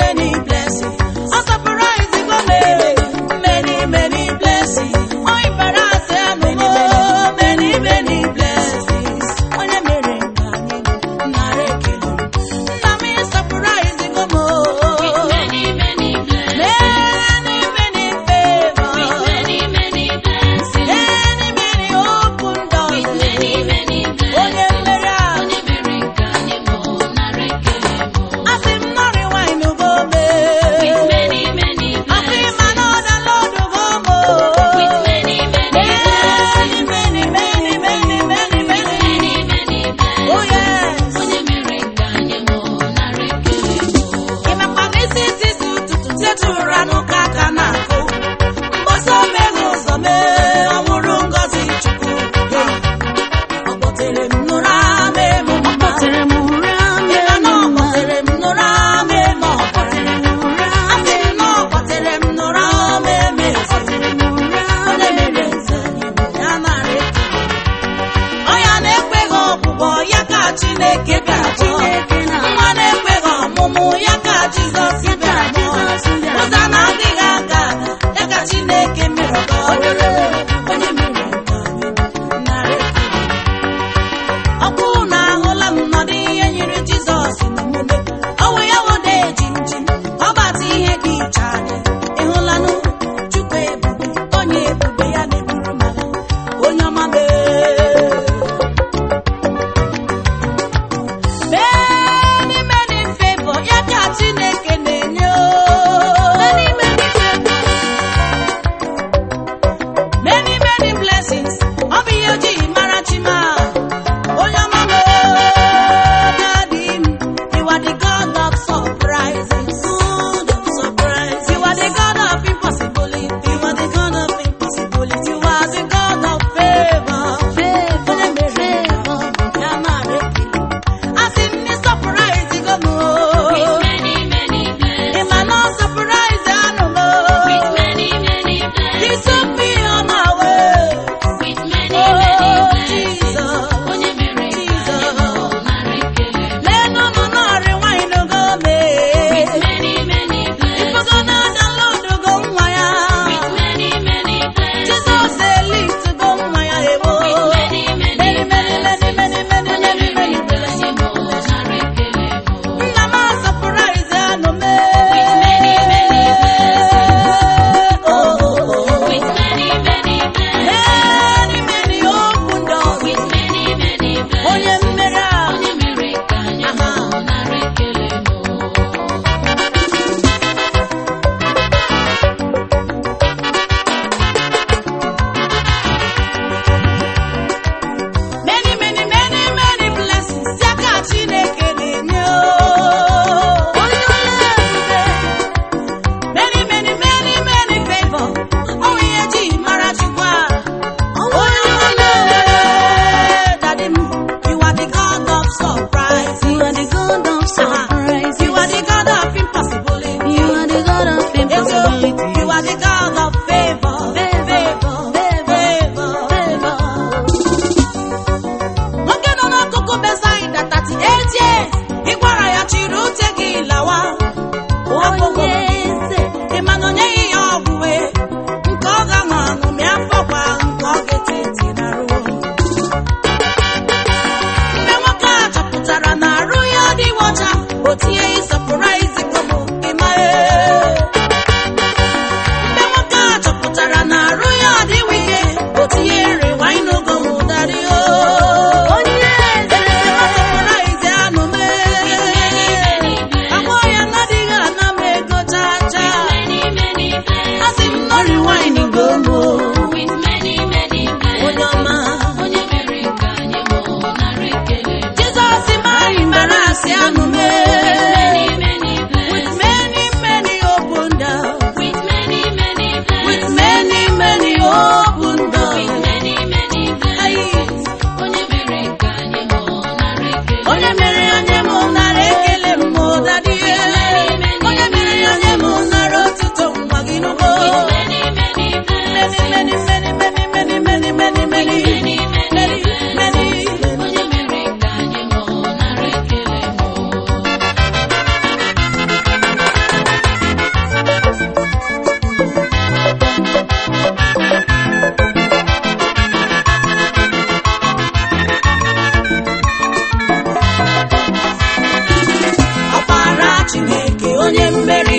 many blessings. O surprise go me, many, many blessings. O embarrass me, many, many blessings. Onye mere nke anyị nara ekele. Nna m surprise go mo. Many, many blessings. Many, many favors. Many, many blessings. Many, many open doors. Many, many Onye blessings. mmeri ahụ. Onye mere nke anyị bụ nara ekele bụ. Asị m nọrị wine go mee.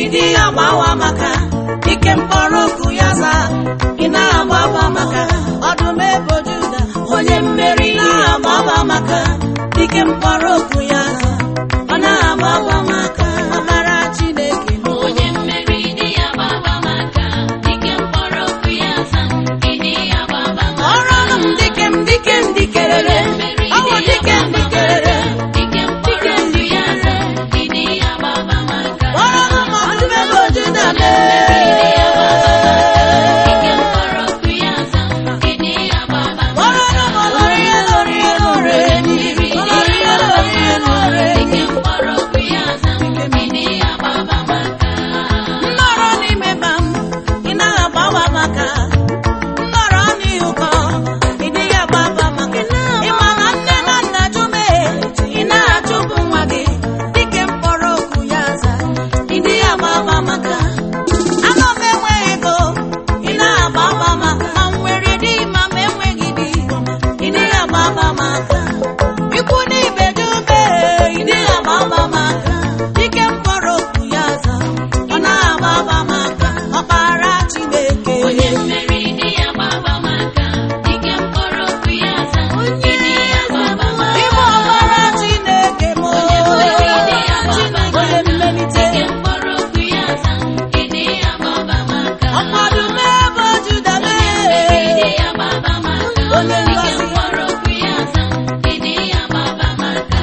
ịdị agbawa maka ike mkpọrọ okwu ya zaa ị na-agbaba maka ọdụm ebo juda onye mmeri na-agbaba maka ike mkpọrọ okwu ya zaa ọ na-agbaba maka ọbara chineke m onye mmeri dị ya gbaba maka ike mkpọrọ okwu ya za ịdị ya gbaba maka ọrụ ọnụ m dike m dike m dikerere ọwụ dike m dikerere ike mkpọrọ okwu ya za ịdị ya gbaba maka ọrụ ọnụ m ọdụm ebo juda mee ike mkpọrọ okwu ya za ịdị ya gbaba maka ọrụ ọnụ m ọlọrịa lọrịa lọrịa ọlọrịa lọrịa lọrịa ike mkpọrọ okwu ya za ịdị ya gbaba maka nnọrọ n'ime ba m ị naghị agbawa maka nnọrọ n'ihu kọ ị dịghị agbaba maka ị ma na nne na nna jụme ị naghị achụpụ nwa gị dịka mkpọrọ okwu ya za ị dịghị agbaba maka anọ m enweghị ego ị naghị agbaba maka ma m nwere di ma m enweghị di ị dịghị agbaba maka ikwu n'ibe jụme ị dịghị agbaba maka dike mkpọrọ okwu ya za ọ na-agbaba maka ọkpara Chineke onye mmeri dị ya gbaba maka ike mkpọrọ okwu ya za ịdị ya gbaba maka Ịbụ ọkpara Chineke m onye mmeri dị ya gbaba onye maka mmelite ike mkpọrọ okwu ya za ịdị ya gbaba maka ọkpọdụ n'ebe Juda mmeri dị mee ya gbaba maka Onye ike ngọzi. mkpọrọ okwu ya za ịdị ya gbaba maka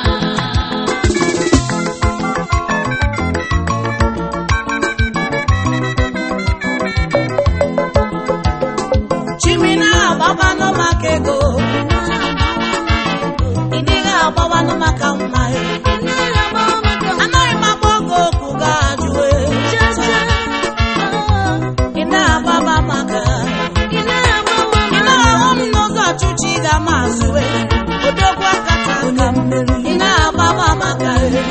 chimina agbabanụ maka ego ị dịghị agbabanụ maka mma anaghị m agba oge okwu ga-ajụ ị na-agbaba maka ị na-ahụ m n'ụzọ ọchịchị ga-ama azụwe odogwu akata aka m ị na-agbaba maka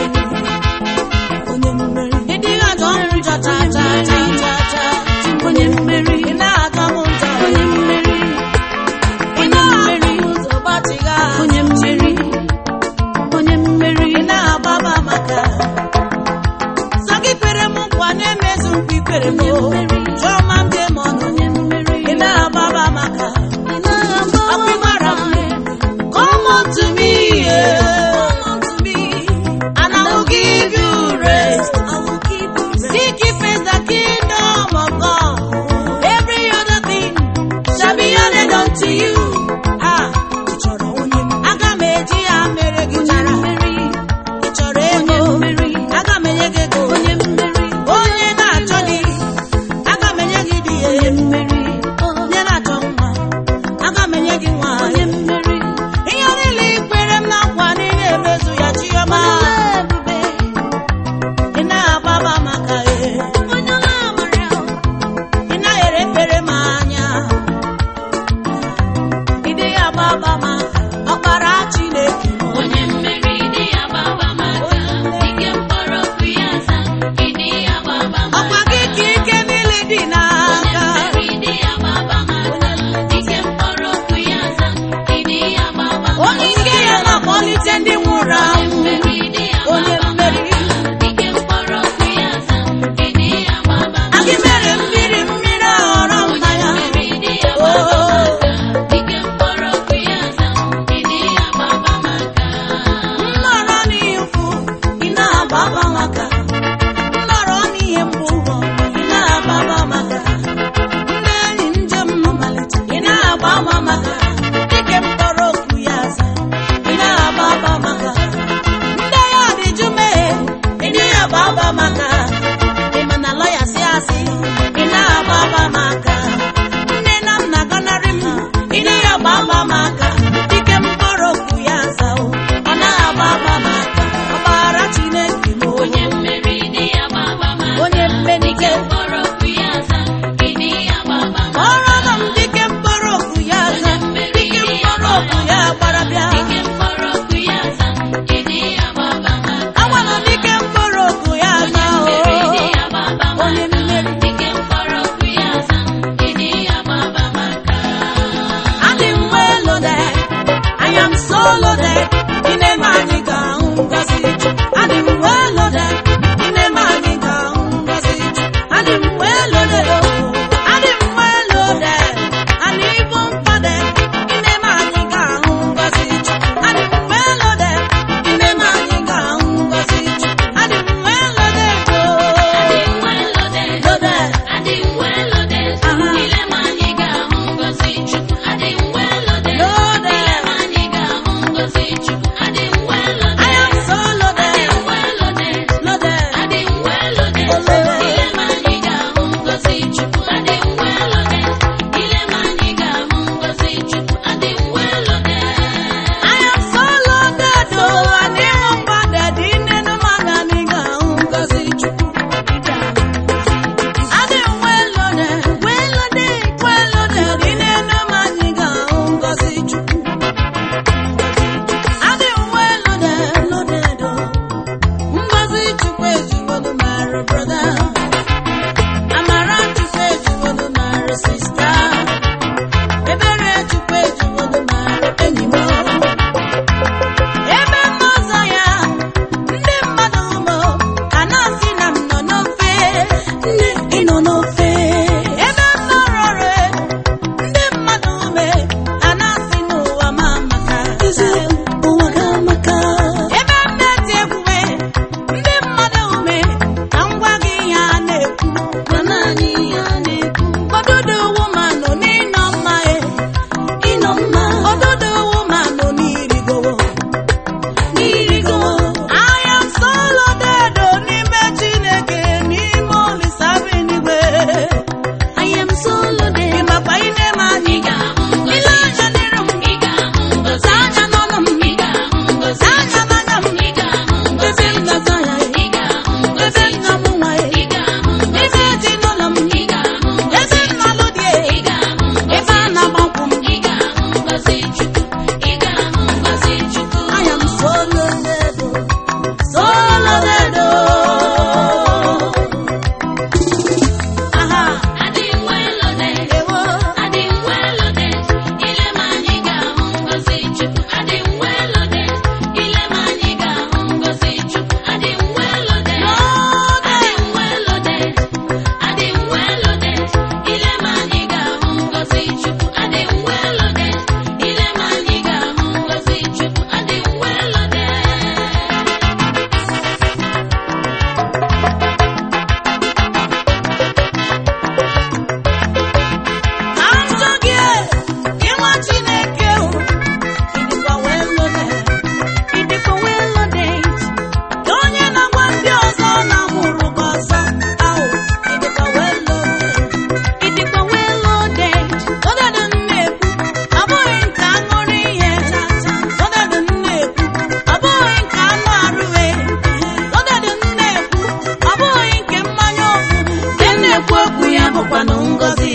ị dịghị ajọ m njọ cha cha cha cha cha onye mmeri ị na-ajọ m njọ onye mmeri ị na-ahụ m ụzọ gbatịga onye mmeri onye mmeri ị na-agbaba maka sọ gị kwere m nkwa na-emezu nkwa ikwere m jụọ ma m jee ma ọnụ ị na-agbaba maka ọkpịgbara m come unto me yeah. come unto me and I will give you rest seek ye first the kingdom of God every other thing shall be added unto you ah ị chọrọ onye aga m eji ya mere gị chara ị chọrọ ego aga m enye gị ego onye mmeri onye na-achọ di aga m enye gị di ya onye na-achọ nwa aga m enye gị nwa ihe niile i kwere m na nkwa niile emezu ya chiọma ị na-agbaba maka e ị naghị erepere m anya ị dịghị agbaba maka ọkpara Chineke onye mmeri dị ya gbaba maka ike mkpọrọ okwu ya za ịdị ya gbaba ọkwa maka gị ka ike niile dị onye n'aka mmeri dị ya gbaba maka ike mkpọrọ okwu ya za ịdị ya gbaba onye ike ya na-akpọlite ndị nwụrụ onye anwụ mmeri dị ya onye gbaba mmeri maka ike mkpọrọ okwu ya za ịdị ya gbaba maka agị mere mmiri mmiri aghọrọ onye mmanya mmeri dị ya gbaba maka ike mkpọrọ okwu ya za ịdị ya gbaba maka nnọrọ n'ihe ukwu ị na-agbaba maka nnọrọ n'ihe mgbu ị na-agbaba maka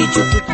chukwu